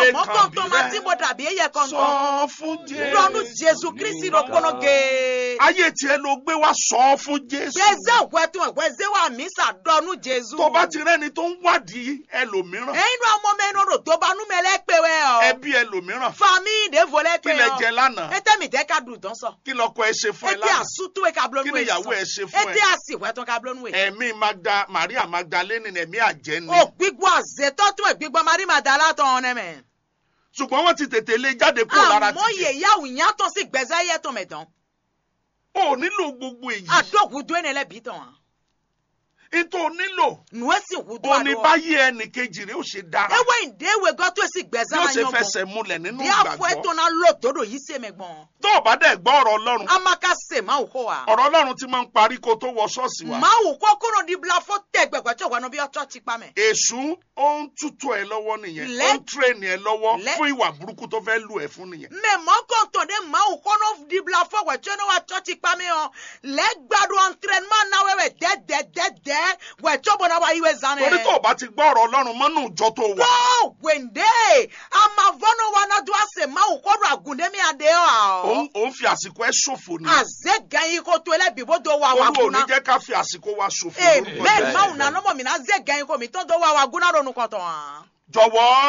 lè mọ kàn kàn bí tó ma tí rẹ mo dàbí eyẹ kan tán sọ fún jésù lọ́nu jésù kristi ló kọ́nà gé. ayé tiẹ̀ ló gbé wá sọ fún jésù gbèsè wẹ́tún gbèsè wà mí sàdọ́nu jésù. tó bá ti rẹ́ni tó ń wádìí ẹlòmíràn ẹyin náà ọmọ mẹ́rin rò tó bá númẹ̀ lẹ́pẹ̀ wẹ́ ọ. ẹbí ẹlòmíràn fami ìdèvò kí lẹ́pẹ̀ lẹ ọ. jẹ lánàá ete mi tẹ́ ká dùn tán sọ. kí lọkọ ẹ ṣe fún ẹ ete lánàá àsútú ẹ ká kí blónú ni ẹ ìyàwó ẹ ṣe fún ete ẹ àsì wẹ́tún ká blónú ẹ. ẹ̀mí magda maria magdalene ẹ̀mí àjẹ́ ni o gbígbọ́ àzètọ́ tún ẹ̀ gbígbọ́ marí màdàlá tán ọ̀nẹ́ mẹ́. ṣùgbọ́n wọ́n ti tètè lé jáde kúrò lára àmọ́ títì yèyáwó ìyàtọ̀ sí gbẹ̀zẹ́ yẹ tó mẹ́ tán. o nílò gbogbo èyí àdókùdó ẹ̀ nílẹ̀ bí tán. nítorí o nílò nùwé sì wùdó o ní àdó. báyé ẹnì kejì rẹ ó ṣe dára ewé ìdéwé gọ́tọ̀ sí gbẹ̀zẹ́ yóò máa ṣe yan bọ̀. fẹsẹ̀ múlẹ̀ nínú bí afọ ìgbàgbọ́ ètò náà lò tódò yìí ṣe mẹ́gbọ́n. tó o bá dẹ̀ gbọ́ ọ̀rọ̀ ọlọ́run amaka se máa kó wa. ọ̀rọ̀ ọlọ́run ti máa ń parí kó tó wọ ṣọ́ọ̀ṣì wa máa wò kó kúrò ní bila fó tẹ gbẹgbẹ tí òwò bí ọtọ ti pa mẹ. èṣù ó ń tútù ẹ lọ́wọ́ nìyẹn ó Lẹ́- ń tírèènì ẹ lọ́wọ́ Lẹ́- fún ìwà burúkú tó fẹ́ lù ẹ fún nìyẹn mẹ mọ kàn tó dé máa wò kó náà di bila fó wẹ̀ tí ó ní wa tọ́ ti pa mẹ hàn lẹ́gbàdùn entraînement náà wẹ̀wẹ̀ dẹ́dẹ́dẹ́dẹ́ wẹ̀ tí ó bọ̀ náà wá yíwẹ̀ zanẹ. torí tó o bá ti gbọ́ ọ̀rọ̀ ọlọ́run mọ́nú ìjọ tó wà tó wẹ̀ndé amavọ́nà wa náà dùn àṣẹ máa wò kó rà gùndémi àdé ọ̀. òun òun fi àsìkò ẹ ṣòfò ni àzẹ gan yìí kó tó ẹlẹ́bí bó tó wà wà olú ò ní gùnà. jẹ́ ká fi àsìkò wa ṣòfò lórúkọ amen Jésù. máa wò nà nọ́mọ̀ mi náà zẹ gan yìí kó mi tó tó wà wà gùnà ronú kọ̀tọ̀ hàn. jọ̀wọ́